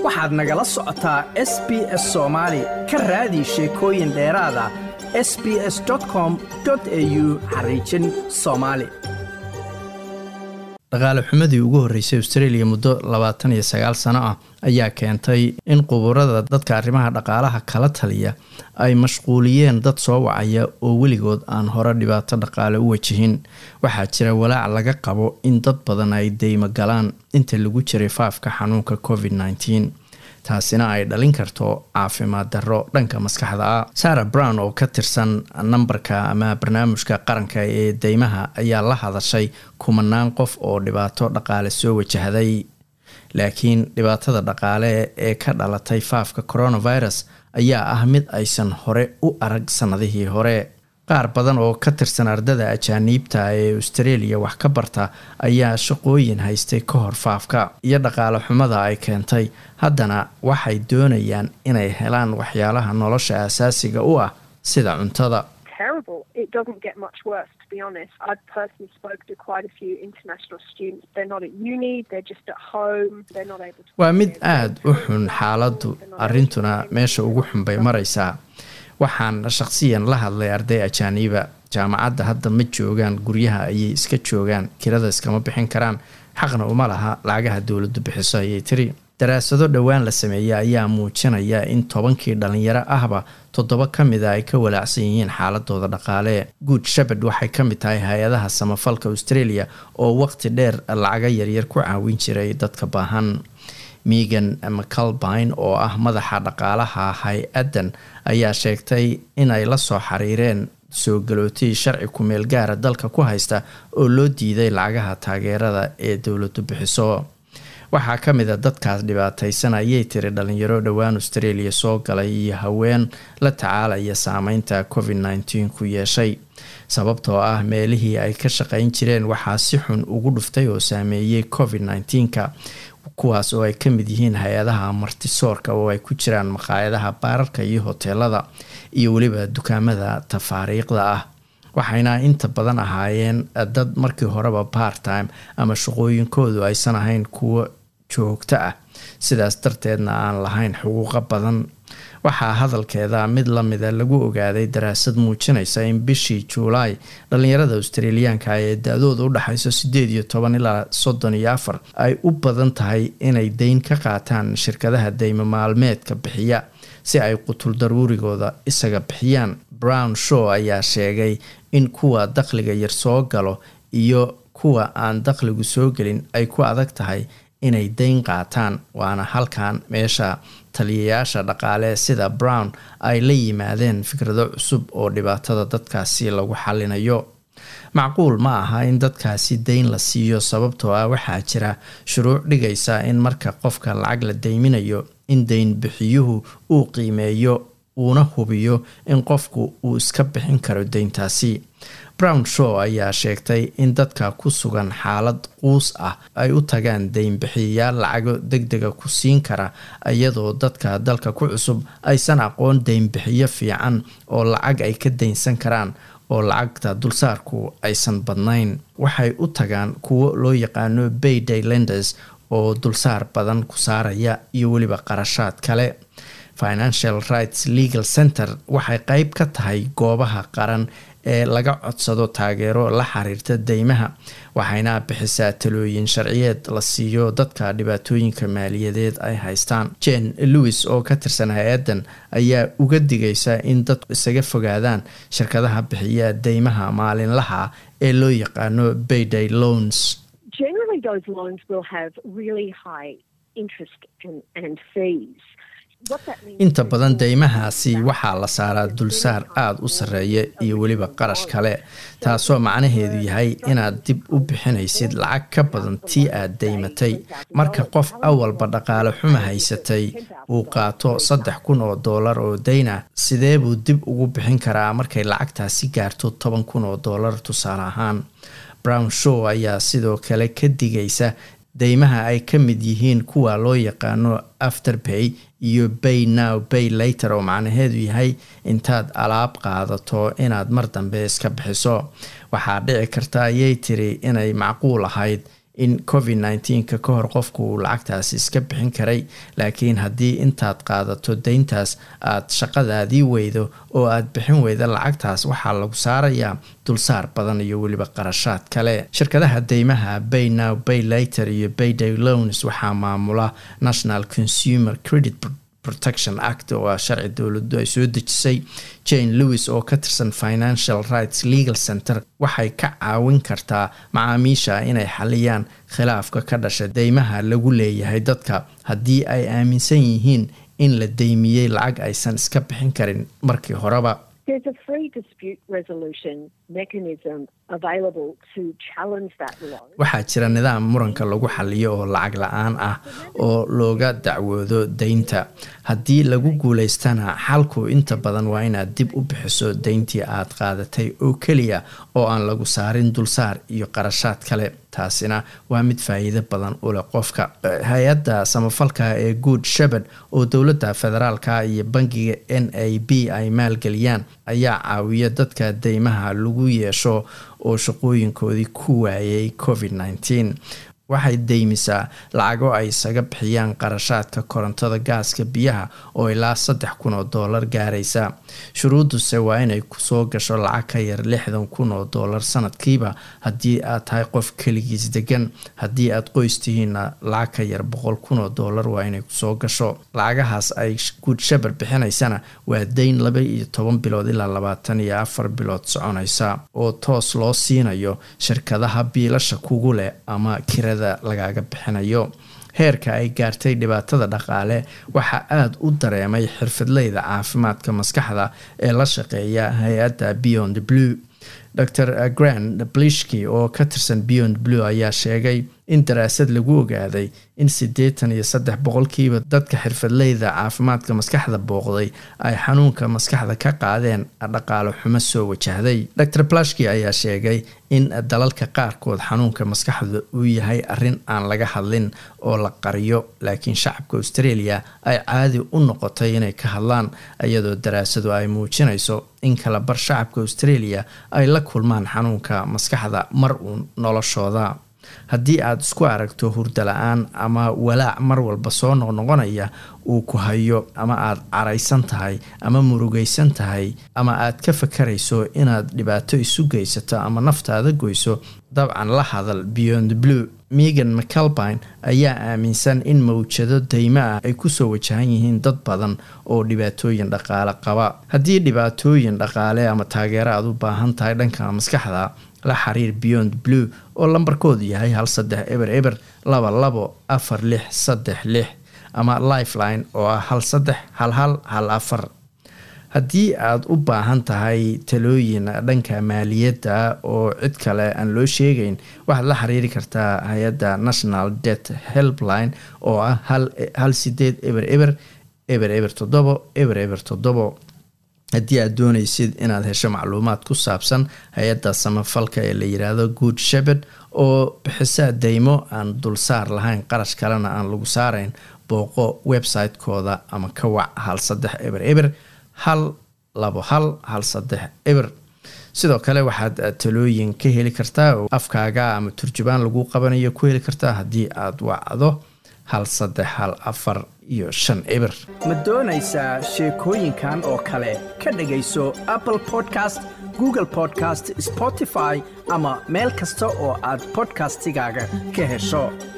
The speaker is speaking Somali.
waxaad nagala socotaa s b s soomaali ka raadi sheekooyin dheeraada s b s com au xariijin soomaali dhaqaale xumadii ugu horreysay australia muddo labaatan iyo sagaal sano ah ayaa keentay in quburada dadka arrimaha dhaqaalaha kala taliya ay mashquuliyeen dad soo wacaya oo weligood aan hore dhibaato dhaqaale u wajihin waxaa jira walaac laga qabo in dad badan ay deymo galaan inta lagu jiray faafka xanuunka covid nneteen taasina ay dhalin karto caafimaad darro dhanka maskaxda ah sara brown oo ka tirsan nambarka ama barnaamijka qaranka ee deymaha ayaa la hadashay kumanaan qof oo dhibaato dhaqaale soo wajahday laakiin dhibaatada dhaqaale ee ka dhalatay faafka coronavirus ayaa ah mid aysan hore u arag sannadihii hore qaar badan oo ka tirsan ardada ajaaniibta ee australia wax ka barta ayaa shaqooyin haystay ka hor faafka iyo dhaqaale xumada ay keentay haddana waxay doonayaan inay helaan waxyaalaha nolosha asaasiga u ah sida cuntada waa mid aada u xun xaaladdu arrintuna meesha ugu xun bay maraysaa waxaan shaqsiyan la hadlay arday ajaaniiba jaamacadda hadda ma joogaan guryaha ayay iska joogaan kirada iskama bixin karaan xaqna uma laha lacagaha dowladdu bixiso ayay tiri daraasado dhowaan la sameeyey ayaa muujinaya in tobankii dhalinyaro ahba toddoba ka mida ay ka walaacsan yihiin xaaladooda dhaqaale good shepard waxay ka mid tahay hay-adaha samafalka australia oo waqti dheer lacaga yaryar ku caawin jiray dadka baahan megan mcalbine oo ah madaxa dhaqaalaha hay-addan ayaa sheegtay inay la soo xiriireen soo galootii sharci ku-meel gaara dalka ku haysta oo loo diiday lacagaha taageerada ee dowladdu bixiso waxaa ka mid a dadkaas dhibaataysan ayay tiri dhalinyaro dhowaan australia soo galay iyo haween la tacaalaya saameynta covid nneteen ku yeeshay sababtoo ah meelihii ay ka shaqayn jireen waxaa si xun ugu dhuftay oo saameeyey covid nneteenka kuwaas oo ay ka mid yihiin hay-adaha martisoorka oo ay ku jiraan maqaayadaha baararka iyo hoteelada iyo weliba dukaamada tafaariiqda ah waxayna inta badan ahaayeen dad markii horeba part time ama shaqooyinkoodu aysan ahayn kuwo joogto ah sidaas darteedna aan lahayn xuquuqo badan waxaa hadalkeeda mid lamida lagu ogaaday daraasad muujinaysa in bishii juulaay dhalinyarada australiyaanka ee da-dooda u dhexayso sideed iyo toban ilaa soddon iyo afar ay u badan tahay inay deyn ka qaataan shirkadaha deymo maalmeedka bixiya si ay qutul daruurigooda isaga bixiyaan brown show ayaa sheegay in kuwa dakhliga yar soo galo iyo kuwa aan dakhligu soo gelin ay ku adag tahay inay deyn qaataan waana halkan meesha taliyayaasha dhaqaale sida brown ay la yimaadeen fikrado cusub oo dhibaatada dadkaasi lagu xalinayo macquul ma aha in dadkaasi deyn la siiyo sababtoo ah waxaa jira shuruuc dhigaysa in marka qofka lacag la deyminayo in deyn bixiyuhu uu qiimeeyo uuna hubiyo in qofku uu iska bixin karo deyntaasi brown show ayaa sheegtay in dadka ku sugan xaalad quus ah ay u tagaan deynbixiyayaal lacago deg dega ku siin kara iyadoo dadka dalka ku cusub aysan aqoon deynbixiyo fiican oo lacag ay ka deynsan karaan oo lacagta dulsaarku aysan badnayn waxay u tagaan kuwo loo yaqaano bayday lenders oo dulsaar badan ku saaraya iyo weliba qarashaad kale financial rights legal center waxay qeyb ka tahay goobaha qaran ee laga codsado taageero la xiriirta deymaha waxayna bixisaa talooyin sharciyeed la siiyo dadka dhibaatooyinka maaliyadeed ay haystaan jen lewis oo ka tirsan hay-addan ayaa uga digaysa in dadku isaga fogaadaan shirkadaha bixiya deymaha maalinlaha ee loo yaqaano bayday loans inta badan deymahaasi waxaa la saaraa dulsaar aada u sarreeya iyo weliba qarash kale taasoo macnaheedu yahay inaad dib u bixinaysid lacag ka badan tii aad deymatay marka qof awalba dhaqaale xuma haysatay uu qaato saddex kun oo doolar oo deyna sidee buu dib ugu bixin karaa markay lacagtaasi gaarto toban kun oo doolar tusaale ahaan brown show ayaa sidoo kale ka digaysa deymaha ay ka mid yihiin kuwa loo yaqaano afterpay iyo bay now bay later oo macnaheedu yahay intaad alaab qaadato inaad mar dambe iska bixiso waxaa dhici karta ayay tiri inay macquul ahayd in covid nneteen-ka ka hor qofku uu lacagtaasi iska bixin karay laakiin haddii intaad qaadato deyntaas aad shaqadaadii weydo oo aad bixin weyda lacagtaas waxaa lagu saarayaa dulsaar badan iyo weliba qarashaad kale shirkadaha deymaha bay now bay later iyo bayday loans waxaa maamula national consumer credit protection act oo ah sharci dowladu ay soo dejisay jane lewis oo ka tirsan financial rights legal center waxay ka caawin kartaa macaamiisha inay xaliyaan khilaafka ka dhasha deymaha lagu leeyahay dadka haddii ay aaminsan yihiin in la deymiyey lacag aysan iska bixin karin markii horeba waxaa jira nidaam muranka lagu xaliyo oo lacag la-aan ah oo looga dacwoodo deynta haddii lagu guuleystana xalku inta badan waa inaad dib u bixiso deyntii aad qaadatay oo keliya oo aan lagu saarin dulsaar iyo qarashaad kale taasina waa mid faa'iido badan u leh qofka hay-adda samafalka ee good shepard oo dowladda federaalka iyo bangiga n a b ay maalgeliyaan ayaa caawiya dadka deymaha lagu yeesho oo shaqooyinkoodii ku waayay covid nneteen waxay deymisaa lacago ay isaga bixiyaan qarashaadka korontada gaaska biyaha oo ilaa saddex kun oo doolar gaaraysa shuruuduse waa inay kusoo gasho lacag ka yar lixdan kun oo doolar sanadkiiba haddii aad tahay qof keligiis degan haddii aad qoys tihiinna lacag ka yar boqol kun oo doolar waa inay kusoo gasho lacagahaas ay guud shabar bixinaysana waa deyn laba iyo toban bilood ilaa labaatan iyo afar bilood soconaysa oo toos loo siinayo shirkadaha biilasha kugu leh ama kira lagaaga bixinayo heerka ay gaartay dhibaatada dhaqaale waxaa aada u dareemay xirfadleyda caafimaadka maskaxda ee la shaqeeya hay-adda beyond blue dor grand blishki oo ka tirsan beyond blue ayaa sheegay in daraasad lagu ogaaday in siddeetan iyo saddex boqolkiiba dadka xirfadleyda caafimaadka maskaxda booqday ay xanuunka maskaxda ka qaadeen dhaqaalo xumo soo wajahday dor blashki ayaa sheegay in dalalka qaarkood xanuunka maskaxda uu yahay arrin aan laga hadlin oo la qariyo laakiin shacabka australia ay caadi u noqotay inay ka hadlaan iyadoo daraasadu ay muujinayso in kala bar shacabka australia ay la kulmaan xanuunka maskaxda mar uun noloshooda haddii aad isku aragto hurdo la-aan ama walaac mar walba soo noqnoqonaya uu ku hayo ama aad caraysan tahay ama murugaysan tahay ama aad ka fakarayso inaad dhibaato isu geysato ama naftaada goyso dabcan la hadal beyond blue megan mcalbine ayaa aaminsan in mawjado deymo ah ay kusoo wajahan yihiin dad badan oo dhibaatooyin dhaqaale qaba haddii dhibaatooyin dhaqaale ama taageero aad u baahan tahay dhanka maskaxda la xiriir beyond blue oo lambarkoodu yahay hal saddex eber eber laba labo afar lix saddex lix ama lifeline oo ah hal saddex hal hal hal afar haddii aad u baahan tahay talooyin dhanka maaliyadda oo cid kale aan loo sheegayn waxaad la xiriiri kartaa hay-adda national debt helpline oo ah hal sideed eber eber eber eber toddobo eber eber toddobo haddii aad doonaysid inaad hesho macluumaad ku saabsan hay-adda samafalka ee la yiraahdo good shepard oo bixisaa deymo aan dulsaar lahayn qarash kalena aan lagu saarayn booqo website-kooda ama ka wac hal saddex eber eber hal labo hal hal saddex eber sidoo kale waxaad talooyin ka heli kartaa oo afkaaga ama turjubaan lagu qabanayo ku heli kartaa haddii aad wacdo hal saddex hal afar iyo shan eber ma doonaysaa sheekooyinkan oo kale ka dhegayso apple podcast google podcast spotify ama meel kasta oo aad podcastigaaga ka hesho